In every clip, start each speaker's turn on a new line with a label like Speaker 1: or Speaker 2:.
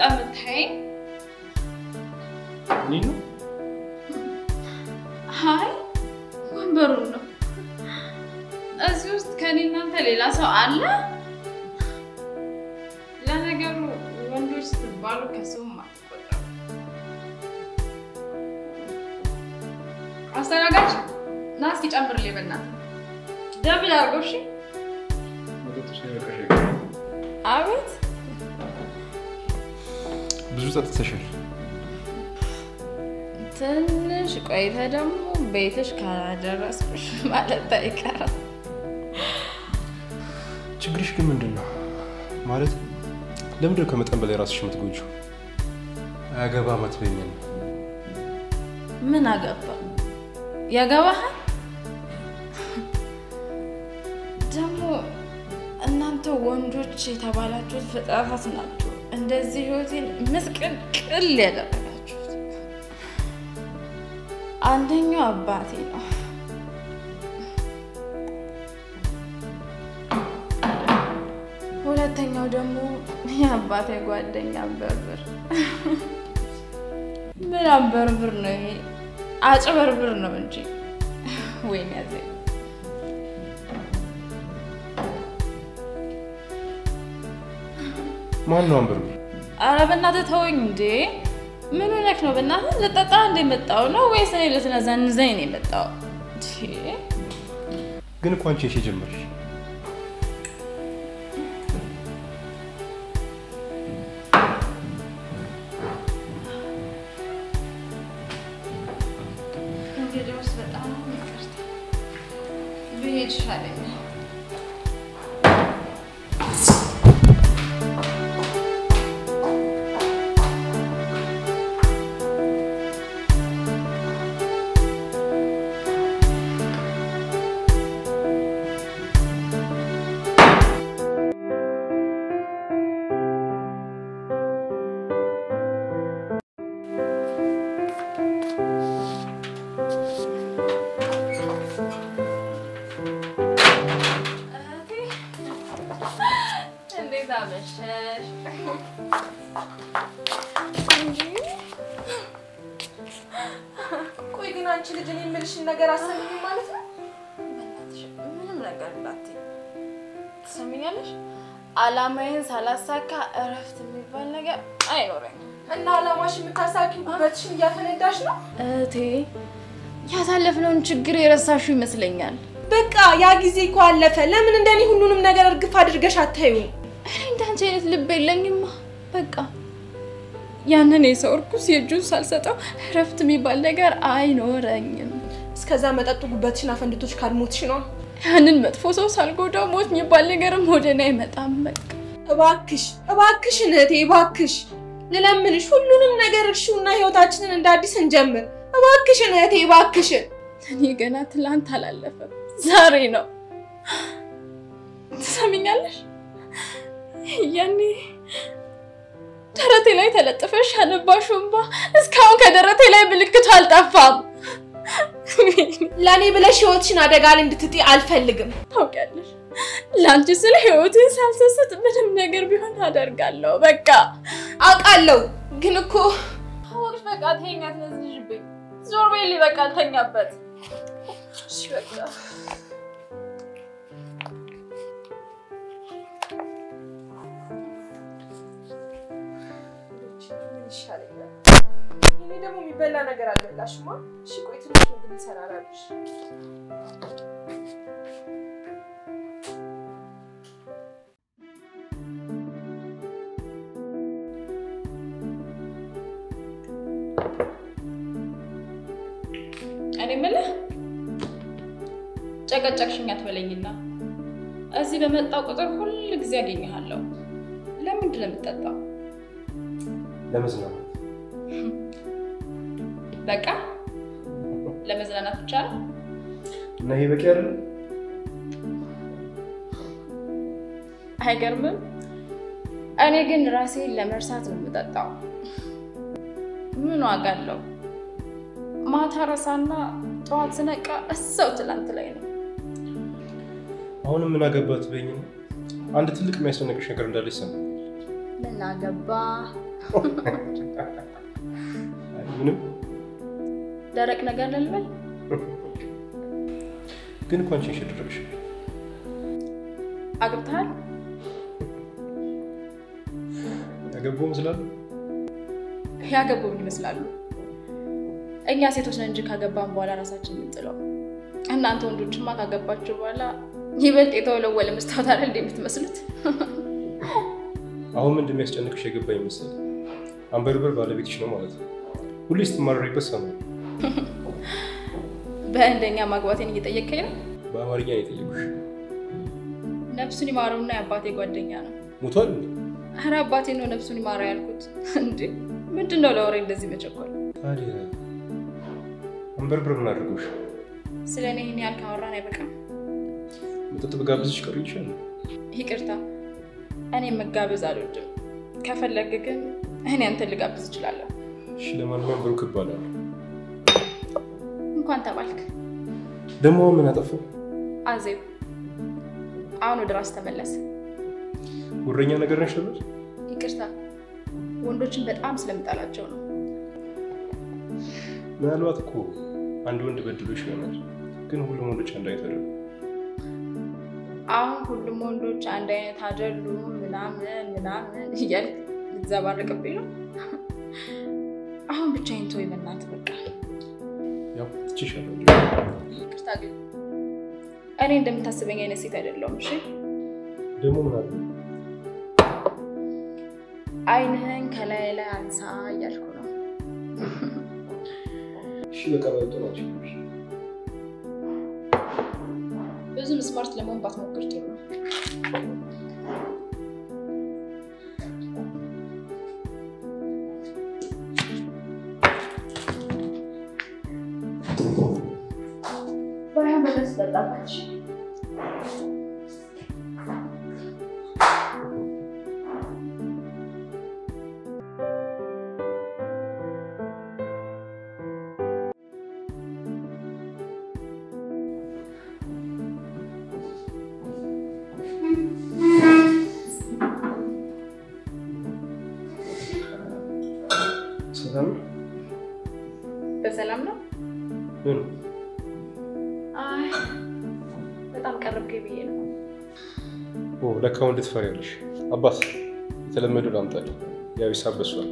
Speaker 1: የምታየኝ?
Speaker 2: እኔ ነው
Speaker 1: አይ ወንበሩን ነው። እዚህ ውስጥ ከኔ እናንተ ሌላ ሰው አለ? ለነገሩ ወንዶች ስትባሉ ከሰውም አትቆጠሩ። አስተናጋጅ ና እስኪ ጨምርልኝ በእናትህ ደብል አድርገው። እሺ።
Speaker 2: መጠጦች ላይ በቃሽ።
Speaker 1: አቤት
Speaker 2: ብዙ ጠጥተሻል።
Speaker 1: ትንሽ ቆይተ ደግሞ ቤትሽ ካላደረስኩሽ ማለት አይቀርም።
Speaker 2: ችግርሽ ግን ምንድን ነው? ማለት ለምንድን ነው ከመጠን በላይ ራስሽ የምትጎጂው? አያገባም አትበይኝም።
Speaker 1: ምን አገባ ያገባሃል? ደግሞ እናንተ ወንዶች የተባላችሁት ፍጥረታት ናችሁ። እንደዚህ ህይወቴን ምስቅልቅል ያደረጋችሁት አንደኛው አባቴ ነው። ሁለተኛው ደግሞ የአባቴ ጓደኛ በርብር። ምን አንበርብር ነው ይሄ? አጭበርብር ነው እንጂ ወይኔ ያዘ
Speaker 2: ማን ነው አንበርብር?
Speaker 1: አረ በእናትህ ተወኝ እንዴ! ምን ሆነክ ነው? በእናትህ ልጠጣ እንደ የመጣው ነው ወይስ እኔ ልትነዘንዘኝ ነው የመጣው?
Speaker 2: ግን እኮ አንቺ እሺ ጀመርሽ።
Speaker 1: እንግዲህ ውስጥ በጣም ይቅርታ ብሄድ ይሻለኛል። እንዴት አመሸሽ?
Speaker 3: ቆይ ግን አንቺ ልጅ እኔ የምልሽን ነገር አሰሚኝ ማለት ነው?
Speaker 1: በእናትሽ ምንም ነገር እንዳትዪ ትሰሚኛለሽ? አላማዬን ሳላሳካ እረፍት የሚባል ነገር አይኖረኝም።
Speaker 3: እና አላማሽ የምታሳኪ ውበትሽን እያፈነዳሽ ነው?
Speaker 1: እህቴ ያሳለፍነውን ችግር የረሳሽው ይመስለኛል።
Speaker 3: በቃ ያ ጊዜ እኮ አለፈ። ለምን እንደኔ ሁሉንም ነገር እርግፍ አድርገሽ አታዩም?
Speaker 1: እኔ እንዳንቺ አይነት ልብ የለኝማ። በቃ ያንን የሰው እርኩስ የእጁን ሳልሰጠው እረፍት የሚባል ነገር አይኖረኝም።
Speaker 3: እስከዛ መጠጡ ጉበትሽን አፈንድቶች ካልሞትሽ ነው።
Speaker 1: ያንን መጥፎ ሰው ሳልጎዳው ሞት የሚባል ነገርም ወደ እኔ አይመጣም። በቃ
Speaker 3: እባክሽ እባክሽን እህቴ እባክሽ ልለምንሽ፣ ሁሉንም ነገር እርሺውና ህይወታችንን እንደ አዲስ እንጀምር። እባክሽን እህቴ እባክሽን።
Speaker 1: እኔ ገና ትላንት አላለፈም፣ ዛሬ ነው። ትሰሚኛለሽ? ያኔ ደረቴ ላይ ተለጥፈሽ ያነባሽው እንባ እስካሁን ከደረቴ ላይ ምልክቱ አልጠፋም።
Speaker 3: ለእኔ ብለሽ ህይወትሽን አደጋ ላይ እንድትጥይ አልፈልግም።
Speaker 1: ታውቂያለሽ፣ ለአንቺ ስለ ህይወቴን ሳልሰስት ምንም ነገር ቢሆን አደርጋለሁ። በቃ
Speaker 3: አውቃለሁ፣ ግን እኮ
Speaker 1: ታወቅሽ። በቃ ተይኝ፣ አትነዝንሽብኝ። ዞር በይልኝ። በቃ አልተኛበት። እሺ በቃ
Speaker 3: ምን ይሻለኛል? እኔ ደግሞ የሚበላ ነገር አልበላሽማ። እሺ ቆይ ትንሽ ምግብ እንሰራራለሽ።
Speaker 1: እኔ የምልህ ጨቀጨቅሽኝ አትበለኝና እዚህ በመጣው ቁጥር ሁል ጊዜ አገኘሃለሁ። ለምንድን ነው የምጠጣው?
Speaker 2: ለመዝናናት
Speaker 1: በቃ ለመዝናናት ብቻ ነው።
Speaker 2: እና ይሄ በቂ አይደለም?
Speaker 1: አይገርምም? እኔ ግን ራሴን ለመርሳት ነው የምጠጣው። ምን ዋጋ አለው? ማታ ረሳና ጠዋት ስነቃ እሰው ትላንት ላይ ነው።
Speaker 2: አሁንም ምን አገባት በይኝ። አንድ ትልቅ የሚያስደነቅሽ ነገር እንዳለ ይሰማል።
Speaker 1: ምን አገባ?
Speaker 2: አይ ምንም
Speaker 1: ደረቅ ነገር ልልበል?
Speaker 2: ግን እኮ አንቺ ሸደረግሽ
Speaker 1: አግብተሃል?
Speaker 2: ያገባው መስላል።
Speaker 1: ያገቡ ምን ይመስላሉ? እኛ ሴቶች ነን እንጂ ካገባን በኋላ ራሳችን የምንጥለው። እናንተ ወንዶችማ ካገባችሁ በኋላ ይበልጥ የተወለወለ መስታወት አይደል እንደ የምትመስሉት?
Speaker 2: አሁን ምን እንደሚያስጨንቅሽ የገባኝ መሰለኝ። አንበርበር ባለቤትሽ ነው ማለት ነው። ሁሌ ስትማረሪበት ሰማሁ።
Speaker 1: በእንደኛ ማግባቴን እየጠየቀኝ ነው።
Speaker 2: በአማርኛ ነው የጠየቁሽ።
Speaker 1: ነፍሱን ይማረውና የአባቴ ጓደኛ ነው።
Speaker 2: ሞቷል እንዴ?
Speaker 1: ኧረ አባቴ ነው ነፍሱን ይማረው ያልኩት። እንዴ ምንድን ነው ለወሬ እንደዚህ መቸኮል?
Speaker 2: ታዲያ አንበርበር ምን አድርጎሽ?
Speaker 1: ስለ እኔ ይህን ያህል ካወራን አይበቃም?
Speaker 2: መጠጥ በጋብዝሽ ቀሩ ይችላል።
Speaker 1: ይቅርታ፣ እኔ መጋበዝ አልወድም። ከፈለግ ግን እኔ አንተን ልጋብዝ እችላለሁ።
Speaker 2: እሺ፣ ለማንኛውም ብሩክ እባላለሁ።
Speaker 1: እንኳን ተባልክ።
Speaker 2: ደግሞ አሁን ምን አጠፋው?
Speaker 1: አዜብ፣ አሁን ወደ ራስ ተመለስ።
Speaker 2: ጉረኛ ነገር ነሽ ነበር።
Speaker 1: ይቅርታ፣ ወንዶችን በጣም ስለምጠላቸው ነው።
Speaker 2: ምናልባት እኮ አንድ ወንድ በድሎሽ ይሆናል። ግን ሁሉም ወንዶች አንድ አይነት አይደሉም።
Speaker 1: አሁን ሁሉም ወንዶች አንድ አይነት አይደሉም ምናምን ምናምን እያልክ ልትዘባርቅብኝ ነው። አሁን ብቻዬን ተወኝ በእናትህ በቃ።
Speaker 2: ያው ትችሻለሁ።
Speaker 1: ይቅርታ ግን እኔ እንደምታስበኝ አይነት ሴት አይደለሁም። እሺ
Speaker 2: ደግሞ ምን አለ
Speaker 1: አይንህን ከላይ ላይ አንሳ እያልኩ ነው።
Speaker 2: እሺ፣ በቃ በልጦ ናቸው።
Speaker 1: ብዙም ስማርት ለመሆን ባትሞክር ጥሩ ነው። ባያ መለስ ጠጣበት።
Speaker 2: ሰላም ነው?
Speaker 1: በሰላም ነው?
Speaker 2: ምን
Speaker 1: አይ በጣም ቀረብከኝ ብዬ ነው።
Speaker 2: ኦ፣ ለካ ወንድ ትፈሪያለሽ። አባት የተለመደው ላምጣልህ። ያው ሂሳብ በሷል።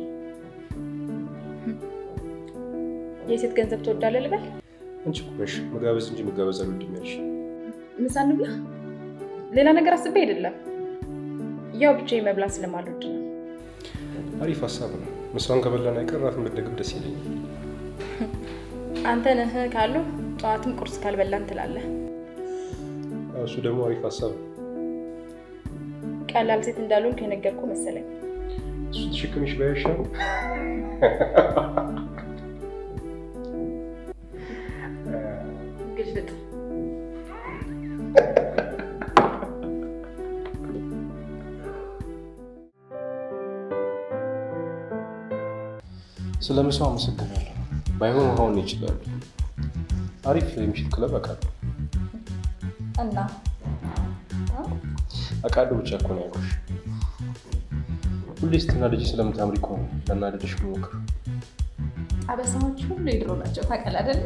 Speaker 1: የሴት ገንዘብ ትወዳለህ ልበል?
Speaker 2: አንቺ እኮ ነሽ መጋበዝ እንጂ መጋበዝ አልወድም ያልሽ።
Speaker 1: ምሳ እንብላ? ሌላ ነገር አስቤ አይደለም፣ ያው ብቻዬን መብላት ስለማልወድ ነው።
Speaker 2: አሪፍ ሀሳብ ነው። ምሳውን ከበላን አይቀር እራትን ብትደግም ደስ ይለኛል።
Speaker 1: አንተ ነህ ካሉ ጠዋትም ቁርስ ካልበላን ትላለህ።
Speaker 2: አዎ፣ እሱ ደግሞ አሪፍ ሀሳብ ነው።
Speaker 1: ቀላል ሴት እንዳልሆንክ የነገርኩህ መሰለኝ።
Speaker 2: እሱ ተሸክምሽ ባይሻል
Speaker 1: ግልፍጥ
Speaker 2: ስለ ምሳው አመሰግናለሁ። ባይሆን ውሃውን ይችላሉ። አሪፍ የምሽት ክለብ አውቃለሁ
Speaker 1: እና
Speaker 2: አውቃለሁ ብቻ እኮ ነው ያልኩሽ። ሁሌ ስትናደጂ ስለምታምሪ እኮ ነው ለናደድሽ የምሞክር።
Speaker 1: አበሳዎች ሁሉ የድሮ ናቸው። ታውቃለህ አይደል?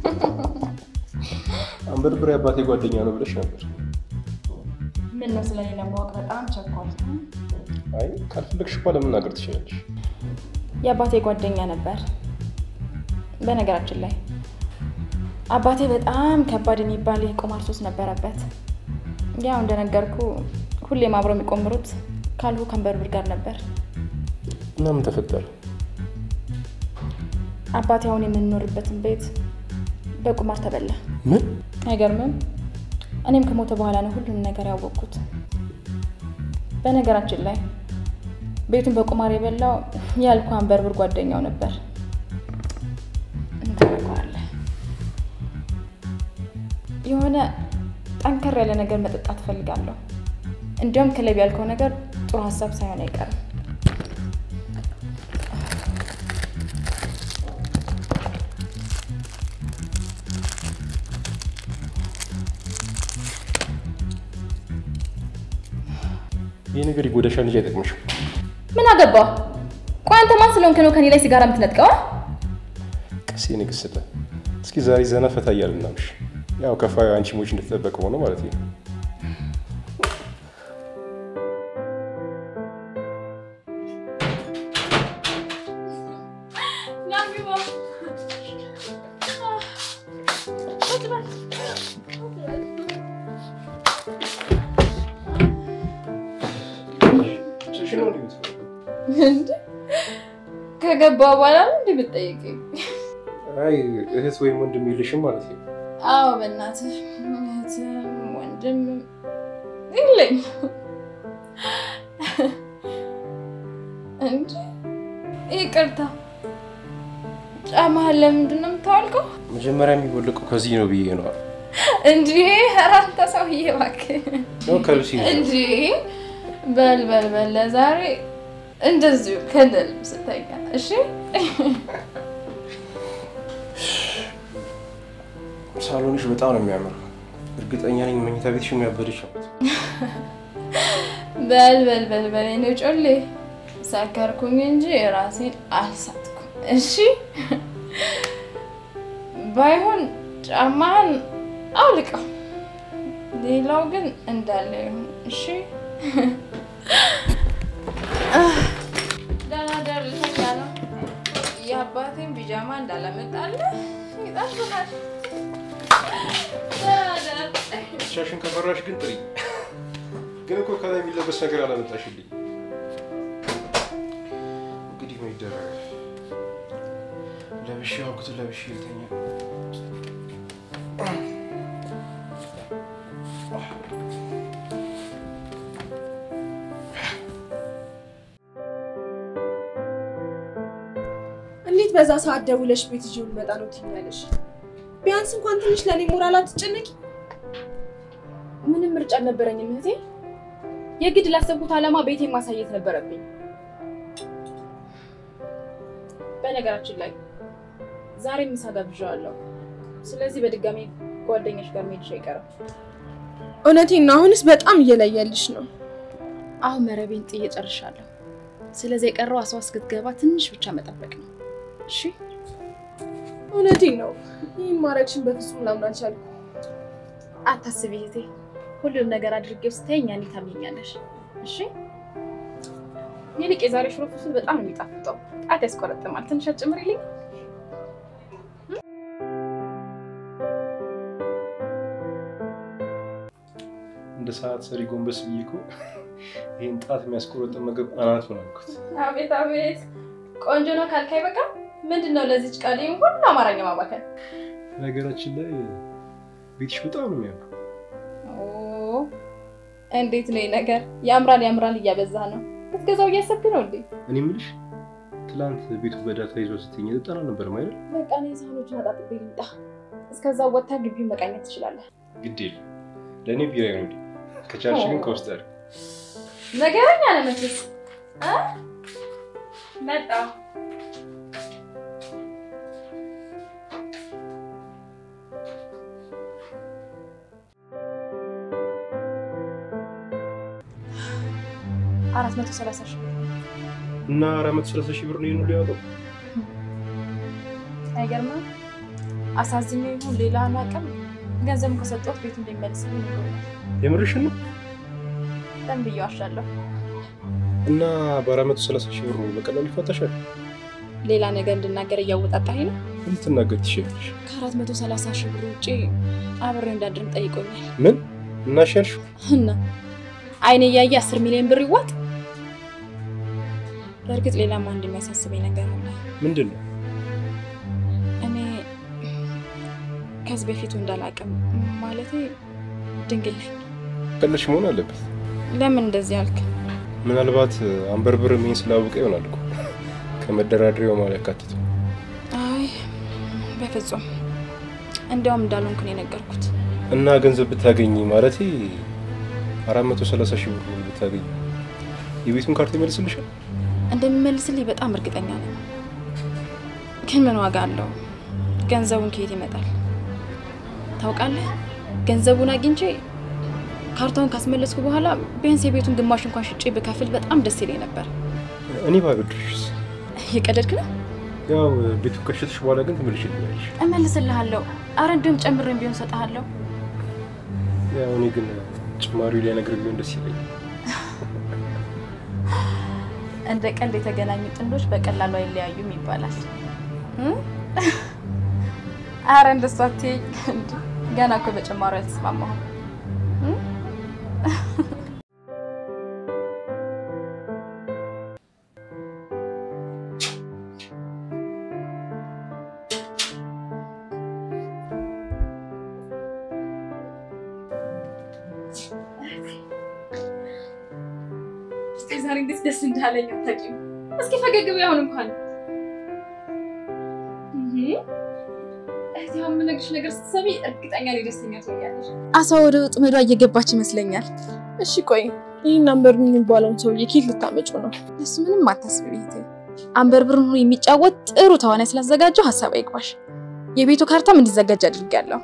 Speaker 2: አንበርብሬ አባቴ ጓደኛ ነው ብለሽ ነበር።
Speaker 1: ምን ነው ስለኔ ለማወቅ በጣም ቸኳል።
Speaker 2: አይ ካልፈለግሽ እኮ ለመናገር ትችላለሽ።
Speaker 1: የአባቴ ጓደኛ ነበር። በነገራችን ላይ አባቴ በጣም ከባድ የሚባል የቁማር ሱስ ነበረበት። ያው እንደነገርኩ ሁሌም አብረው የሚቆምሩት ካልሁ ከንበርብር ጋር ነበር።
Speaker 2: እና ምን ተፈጠረ?
Speaker 1: አባቴ አሁን የምንኖርበትን ቤት በቁማር ተበላ።
Speaker 2: ምን?
Speaker 1: አይገርምም? እኔም ከሞተ በኋላ ነው ሁሉንም ነገር ያወቅኩት። በነገራችን ላይ ቤቱን በቁማር የበላው ያልኩ አንበርብር ጓደኛው ነበር። እንተረከዋለህ። የሆነ ጠንከር ያለ ነገር መጠጣት እፈልጋለሁ። እንዲያውም ክለብ ያልከው ነገር ጥሩ ሀሳብ ሳይሆን አይቀርም።
Speaker 2: ይህ ነገር ይጎዳሻል እንጂ አይጠቅምሽም።
Speaker 1: ምን አገባ? ቆይ ማን ስለሆንክ ነው ከኔ ላይ ሲጋራ የምትነጥቀው?
Speaker 2: ቀሴ ንግስት፣ እስኪ ዛሬ ዘና ፈታ እያልን እናምሽ። ያው ከፋዩ አንቺ ሞች እንደተጠበቀ ሆነ ማለት ነው።
Speaker 1: እንዴ ከገባ በኋላ ነው እንዴ የምትጠይቀኝ?
Speaker 2: አይ እህት ወይም ወንድም የለሽም ማለት ነው።
Speaker 1: አዎ በእናትህ እህትም ወንድም የለኝ። እንዴ ይቅርታ፣ ጫማህን ለምንድን ነው የምታወልቀው?
Speaker 2: መጀመሪያ የሚወለቀው ከዚህ ነው ብዬ ነው።
Speaker 1: እንጂ ኧረ አንተ ሰውዬ እባክህ
Speaker 2: ነው ከልብስ ይዘው
Speaker 1: እንጂ በል በል በል ለዛሬ እንደዚሁ ከንደል ስተኛ እሺ።
Speaker 2: ሳሎንሽ በጣም ነው የሚያምር። እርግጠኛ ነኝ መኝታ ቤትሽ የሚያበድሽ ነው።
Speaker 1: በል በል በል በል እኔ ጮሌ ሰከርኩኝ እንጂ ራሴን አልሳትኩም። እሺ ባይሆን ጫማህን አውልቀው፣ ሌላው ግን እንዳለ ይሁን። እሺ ደህና ደር ልተኛ ነው። የአባቴን ቢጃማ እንዳላመጣልህ ይጠብቃል። ደህና ደር።
Speaker 2: ብቻሽን ከፈራሽ ግን ጥሪ። ግን እኮ ከላይ የሚለበስ ነገር አላመጣሽልኝ። እንግዲህ ምን ይደረጋል? ለብሼ አውቅቱ ለብሼ ልተኛ።
Speaker 3: እንዴት በዛ ሰዓት ደውለሽ ቤት ይዤው ልመጣ ነው ትኛለሽ? ቢያንስ እንኳን ትንሽ ለእኔ ሞራል አትጨነቂ?
Speaker 1: ምንም ምርጫ አልነበረኝም እህቴ። የግድ ላሰብኩት ዓላማ ቤቴን ማሳየት ነበረብኝ። በነገራችን ላይ ዛሬ ምሳ ጋብዣዋለሁ። ስለዚህ በድጋሚ ጓደኞች ጋር መሄድሽ አይቀርም።
Speaker 3: እውነቴን ነው። አሁንስ በጣም እየለየልሽ ነው።
Speaker 1: አሁን መረቤን ጥዬ ጨርሻለሁ። ስለዚህ የቀረው አስዋ እስክትገባ ትንሽ ብቻ መጠበቅ ነው። እሺ
Speaker 3: እውነቴን ነው። ይህን ማድረግሽን በፍጹም ላምን አልቻልኩም።
Speaker 1: አታስቢ እህቴ፣ ሁሉንም ነገር አድርጌው ስተኛ እኔ ታምኛለሽ። እሺ ይልቅ የዛሬ ሽሮ ፍልፍል በጣም ነው የሚጣፍጠው። ጣት ያስቆረጥማል። ትንሽ አትጨምሪልኝ?
Speaker 2: እንደ ሰዓት ሰሪ ጎንበስ ብዬ እኮ ይህን ጣት የሚያስቆረጥን ምግብ አናት ሆነ አልኩት።
Speaker 1: አቤት አቤት፣ ቆንጆ ነው ካልካይ በቃ ምንድን ነው ለዚች ቃል ይህን ሁሉ አማርኛ ማባከል?
Speaker 2: ነገራችን ላይ ቤትሽ በጣም ነው የሚያምር።
Speaker 1: ኦ፣ እንዴት ነው ይህ ነገር? ያምራል ያምራል እያበዛ ነው። ልትገዛው እያሰብክ ነው እንዴ?
Speaker 2: እኔ የምልሽ ትላንት ቤቱ በዳታ ይዞ ስትኝ ልጠና ነበር ማይደል?
Speaker 1: በቃ እኔ ሳህኖችን አጣጥቤ ልምጣ። እስከዛ ወጥታ ግቢውን መቃኘት ትችላለህ።
Speaker 2: ግድ የለም ለእኔ ቢራ ነው እንዴ? ከቻልሽ ግን ከውስጥ ያድርግ።
Speaker 1: ነገረኛ ነህ መቼስ እ መጣሁ አራት መቶ ሰላሳ ሺህ
Speaker 2: እና አራት መቶ ሰላሳ ሺህ ብር ነው ይሄን ሁሉ ያወጣው?
Speaker 1: አይገርምም? አሳዝኜው ይሁን ሌላ አላውቅም፣ ገንዘቡን ከሰጠሁት ቤቱ እንደሚመልስልኝ ነግሮኛል።
Speaker 2: የምርሽን ነው?
Speaker 1: ለምን ብዬ ዋሻለሁ?
Speaker 2: እና በአራት መቶ ሰላሳ ሺህ ብር በቀላሉ ይፈታሻል?
Speaker 1: ሌላ ነገር እንድናገር እያወጣጣኝ ነው።
Speaker 2: ምን ልትናገር ትችላለሽ?
Speaker 1: ከአራት መቶ ሰላሳ ሺህ ብር ውጭ አብሬው እንዳድርም ጠይቆኛል።
Speaker 2: ምን እናሻልሽ?
Speaker 1: እና አይኔ እያየ አስር ሚሊዮን ብር ይዋጥ። በእርግጥ ሌላም አንድ የሚያሳስበኝ ነገር አለ።
Speaker 2: ምንድን ነው?
Speaker 1: እኔ ከዚህ በፊቱ እንዳላቅም ማለቴ ድንግል ነኝ።
Speaker 2: ቀለሽ መሆን አለበት።
Speaker 1: ለምን እንደዚህ አልክ?
Speaker 2: ምናልባት አንበርብር ይሄን ስላወቀ ይሆናል እኮ ከመደራደሪያው ማለት ያካትተው።
Speaker 1: አይ በፍጹም እንዲያውም እንዳልሆንኩ ነው የነገርኩት።
Speaker 2: እና ገንዘብ ብታገኝ ማለት አራት መቶ ሰላሳ ሺህ ብር ብታገኝ የቤቱን ካርታ ይመልስልሻል?
Speaker 1: እንደሚመልስልኝ በጣም እርግጠኛ ነኝ። ግን ምን ዋጋ አለው? ገንዘቡን ከየት ይመጣል? ታውቃለህ፣ ገንዘቡን አግኝቼ ካርታውን ካስመለስኩ በኋላ ቢያንስ የቤቱን ግማሽ እንኳን ሽጬ ብከፍል በጣም ደስ ይለኝ ነበር።
Speaker 2: እኔ ባበድርሽስ?
Speaker 1: እየቀለድክ ነው?
Speaker 2: ያው ቤቱ ከሸጥሽ በኋላ ግን ተመልሼ ትመለሽ።
Speaker 1: እመልስልሃለሁ። አረ እንዲሁም ጨምሬም ቢሆን እሰጥሃለሁ።
Speaker 2: ያው እኔ ግን ጭማሪው ላይ ነገር ቢሆን ደስ ይለኛል።
Speaker 1: እንደ ቀልድ የተገናኙ ጥንዶች በቀላሉ አይለያዩም ይባላል። እ? አረ እንደሱ አትይኝ። እንደ ገና እኮ በጭማሪ አልተስማማሁም። እ? እስከ ዛሬ እንዴት ደስ እንዳለኝ አታውቂም። እስኪ ፈገግ በይ አሁን እንኳን እህቴ፣ አሁን የምነግርሽ ነገር ስትሰሚ እርግጠኛ ነኝ ደስተኛ ትሆኛለሽ። አሳ ወደ ወጥመዷ እየገባች ይመስለኛል።
Speaker 3: እሺ ቆይ ይህን አንበር የሚባለውን ሰውዬ ኬት ልታመጩ ነው?
Speaker 1: እሱ ምንም አታስቢ እህቴ። አንበርብርን ሆኖ የሚጫወት ጥሩ ተዋናይ ስላዘጋጀው ሀሳብ አይግባሽ። የቤቱ ካርታም እንዲዘጋጅ አድርጊያለሁ።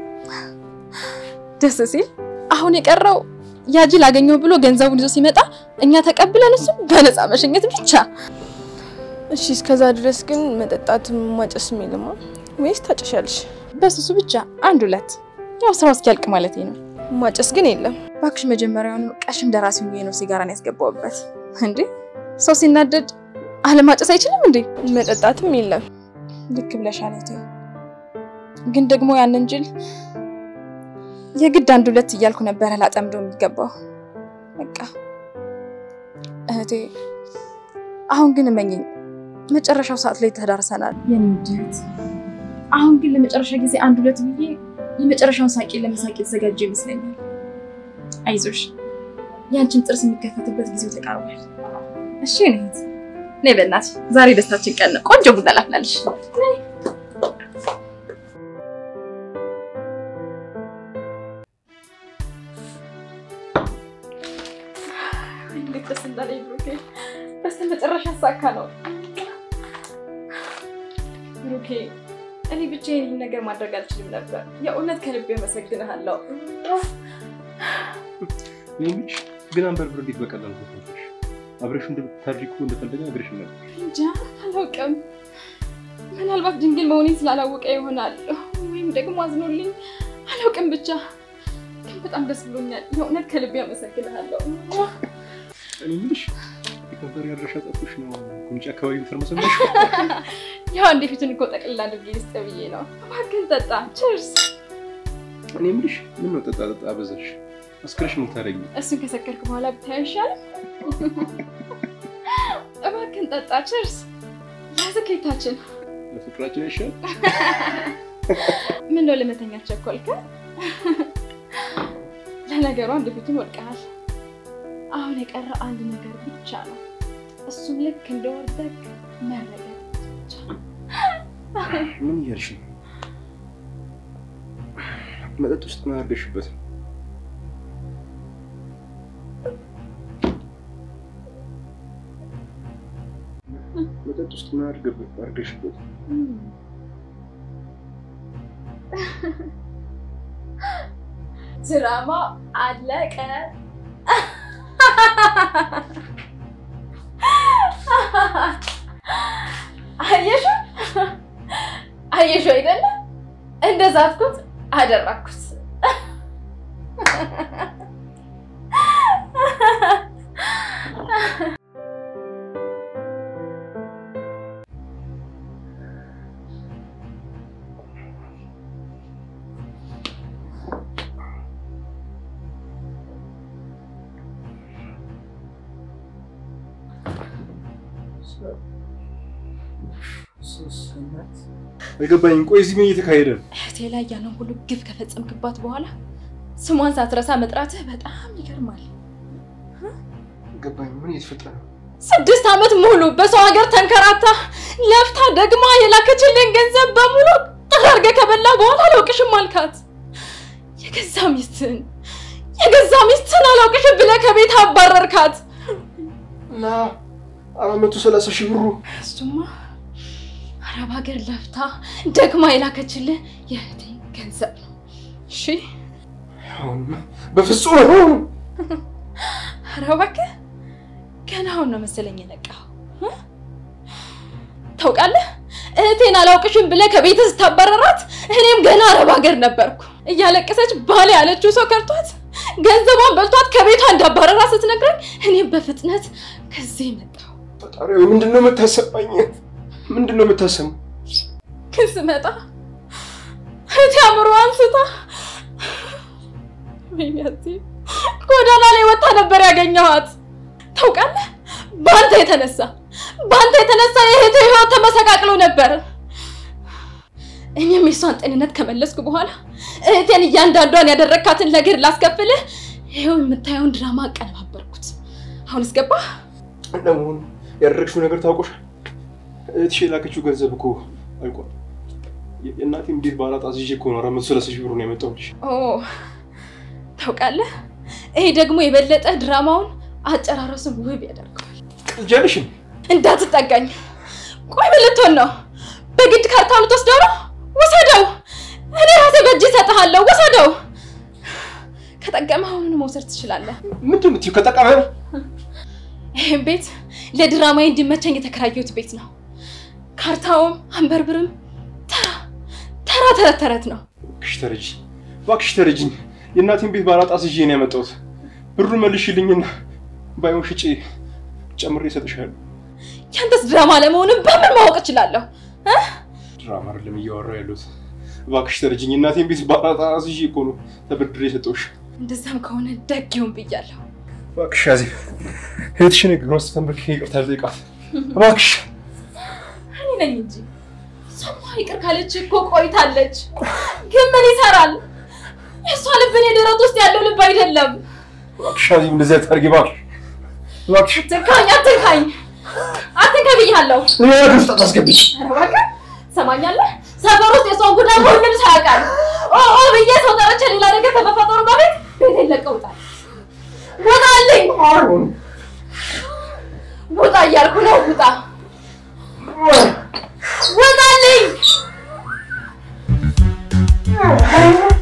Speaker 1: ደስ ሲል አሁን የቀረው ያ ጅል አገኘው ብሎ ገንዘቡን ይዞ ሲመጣ እኛ ተቀብለን እሱ በነፃ መሸኘት ብቻ።
Speaker 3: እሺ እስከዛ ድረስ ግን መጠጣትም ማጨስም የለማ ወይስ ታጨሻለሽ?
Speaker 1: በሱሱ ብቻ አንድ ሁለት፣ ያው ስራው እስኪያልቅ ማለት ነው።
Speaker 3: ማጨስ ግን የለም።
Speaker 1: እባክሽ መጀመሪያውን ቀሽም ደራሲ ሆኜ ነው ሲጋራን ያስገባውበት። እንዴ ሰው ሲናደድ አለማጨስ አይችልም እንዴ?
Speaker 3: መጠጣትም የለም።
Speaker 1: ልክ ብለሻል እህቴ። ግን ደግሞ ያንን ጅል የግድ አንድ ሁለት እያልኩ ነበረ ላጠምደው የሚገባው። በቃ እህቴ፣ አሁን ግን እመኝኝ መጨረሻው ሰዓት ላይ ተዳርሰናል የኔ ውድ እህት። አሁን ግን ለመጨረሻ ጊዜ አንድ ሁለት ብዬ የመጨረሻውን ሳቄ ለመሳቅ የተዘጋጀ ይመስለኛል። አይዞሽ፣ ያንቺን ጥርስ የሚከፈትበት ጊዜው ተቃርቧል። እሺ የኔ እህት፣ ነይ በእናትሽ፣ ዛሬ ደስታችን ቀን ነው። ቆንጆ ቡና ላፍላለሽ። እንዴት ደስ እንዳለኝ ብሩኬ፣ በስተመጨረሻ አሳካ ነው። ብሩኬ፣ እኔ ብቻዬን ይህን ነገር ማድረግ አልችልም ነበር። የእውነት ከልቤ አመሰግንሃለሁ።
Speaker 2: እኔ የምልሽ ግን አንበርብር እንዴት በቀላሉ ተፈለሽ? አብረሽ እንደምታድሪ እኮ እንደፈለገ አብረሽ ነበር።
Speaker 1: እንጃ አላውቅም። ምናልባት ድንግል መሆኔን ስላላወቀ ይሆናል፣ ወይም ደግሞ አዝኖልኝ አላውቅም። ብቻ ግን በጣም ደስ ብሎኛል። የእውነት ከልቤ አመሰግንሃለሁ።
Speaker 2: እኔ የምልሽ የከንፈር ያድረሻ ጠፍቶሽ ነው ጉንጭ አካባቢ ተርመሰመሽ?
Speaker 1: ያው እንደ ፊቱን እኮ ጠቅልላ አድርጌ ልስጥ ብዬ ነው። እባክህን ጠጣ። ችርስ።
Speaker 2: እኔ የምልሽ ምን ነው ጠጣ ጠጣ አበዛሽ? አስክረሽ ነው ታደርጊ?
Speaker 1: እሱን ከሰከርክ በኋላ ብታይ አይሻልም? እባክህን ጠጣ። ችርስ። ለስኬታችን።
Speaker 2: ለፍቅራችን አይሻል?
Speaker 1: ምን ነው ለመተኛት ቸኮልከ? ለነገሩ አንድ ፊቱን ወድቀሃል። አሁን የቀረ አንድ ነገር ብቻ ነው። እሱም ልክ እንደወደቅ መረገጥ ብቻ።
Speaker 2: ምን እያልሽ ነው? መጠጥ ውስጥ ምን አድርገሽበት ነው? መጠጥ ውስጥ ምን አድርገበት አድርገሽበት?
Speaker 1: ድራማ አለቀ። አየሹ አየሹ አይደለ? እንደዛ አትኩት አደረኩት።
Speaker 2: አይገባኝም። ቆይ እዚህ ምን እየተካሄደ ነው?
Speaker 1: እህቴ ላይ ያንን ሁሉ ግፍ ከፈጸምክባት በኋላ ስሟን ሳትረሳ መጥራትህ በጣም ይገርማል።
Speaker 2: አይገባኝም። ምን እየተፈጠረ ነው?
Speaker 1: ስድስት ዓመት ሙሉ በሰው ሀገር ተንከራታ ለፍታ ደግማ የላከችልን ገንዘብ በሙሉ ጠራርገ ከበላ በኋላ አላውቅሽም አልካት። የገዛ ሚስትህን የገዛ ሚስትህን አላውቅሽም ብለህ ከቤት አባረርካት።
Speaker 2: እና አራት መቶ ሰላሳ ሺህ ብሩ
Speaker 1: እሱማ አረብ ሀገር ለፍታ ደግማ የላከችልህ የእህቴን ገንዘብ ነው። እሺ
Speaker 2: አሁንማ በፍጹም አይሆንም።
Speaker 1: ኧረ እባክህ ገና አሁን ነው መሰለኝ የነቃኸው። እ? ታውቃለህ እህቴን አላውቅሽም ብለህ ከቤት ስታባረራት እኔም ገና አረብ ሀገር ነበርኩ። እያለቀሰች ባል ያለችው ሰው ከርቷት ገንዘቧን በልቷት ከቤቷ እንዳባረራ ስትነግረኝ እኔም በፍጥነት ከዚህ መጣሁ።
Speaker 2: ፈጣሪ ሆይ ምንድን ነው የምታሰማኝ? ምንድን ነው የምታሰሙ?
Speaker 1: ግን ስመጣ እህቴ አእምሮዋን ስታ ወይኔ አዜብ ጎዳና ላይ ወጣ ነበር ያገኘኋት። ታውቃለህ በአንተ የተነሳ በአንተ የተነሳ የእህቴ ህይወት ተመሰቃቅሎ ነበር። እኔም የሷን ጤንነት ከመለስኩ በኋላ እህቴን እያንዳንዷን ያደረግካትን ነገር ላስከፍልህ ይኸው የምታየውን ድራማ አቀነባበርኩት። አሁን እስገባህ?
Speaker 2: ለመሆኑ ያደረግሽው ነገር ታውቆሻል? እህትሽ የላከችው ገንዘብ እኮ አልቋል። የእናቴም ቤት ባላጣ ይዤ እኮ ነው አራት መቶ ሰላሳ ሺህ ብሩን ያመጣሁልሽ።
Speaker 1: ኦ ታውቃለህ፣ ይሄ ደግሞ የበለጠ ድራማውን አጨራረሱን ውብ ያደርገዋል።
Speaker 2: ቅጃልሽም
Speaker 1: እንዳትጠጋኝ። ቆይ ምን ልትሆን ነው? በግድ ካርታውን ልትወስደው ነው? ውሰደው። እኔ ራሴ በእጅ እሰጥሃለሁ። ውሰደው። ከጠቀመ አሁኑን መውሰድ ትችላለህ።
Speaker 2: ምንድን ነው የምትይው? ከጠቀመ
Speaker 1: ይህም ቤት ለድራማዬ እንዲመቸኝ የተከራየሁት ቤት ነው። ካርታውም አንበርብርም ተራ ተራ ተረት ተረት ነው።
Speaker 2: እባክሽ ተረጂኝ፣ እባክሽ ተረጂኝ። የእናቴን ቤት ባላጣ ይዤ ነው ያመጣሁት። ብሩን መልሽልኝና ባይሆን ሽጬ ጨምሬ እሰጥሻለሁ።
Speaker 1: ያንተስ ድራማ ለመሆኑን በምን ማወቅ እችላለሁ? እ?
Speaker 2: ድራማ አይደለም እያወራሁ ያለሁት። እባክሽ ተረጂኝ። የእናቴን ቤት ባላጣ ይዤ እኮ ነው ተበድሬ የሰጠሁሽ።
Speaker 1: እንደዛም ከሆነ ደግ ይሁን ብያለሁ።
Speaker 2: እባክሽ ያዜ እህትሽን እግሯን ስተንበርክኬ ይቅርታ ልጠይቃት እባክሽ።
Speaker 1: እኔ ነኝ እንጂ እሷማ ይቅር ካለች እኮ ቆይታለች። ግን ምን ይሰራል? የእሷ ልብ እኔ ደረት ውስጥ ያለው ልብ አይደለም።
Speaker 2: እባክሽ ያዜ እንደዚህ አታድርጊ እባክሽ፣ እባክሽ
Speaker 1: አትንካኝ፣ አትንካኝ፣ አትንካኝ ብያለሁ።
Speaker 2: ሌላ ነገር ውስጥ አታስገብኝ።
Speaker 1: ኧረ እባክህ ትሰማኛለህ? ሰፈር ውስጥ የሷን ጉዳይ ሁሉም ሰው ያውቃል። ኦ ኦ ብዬ ሰው ጠርቼ ሌላ ነገር ከመፈጠሩ በፊት ቤቴን ለቀውጣል። ውጣልኝ! ውጣ እያልኩ ነው። ውጣ! ውጣልኝ!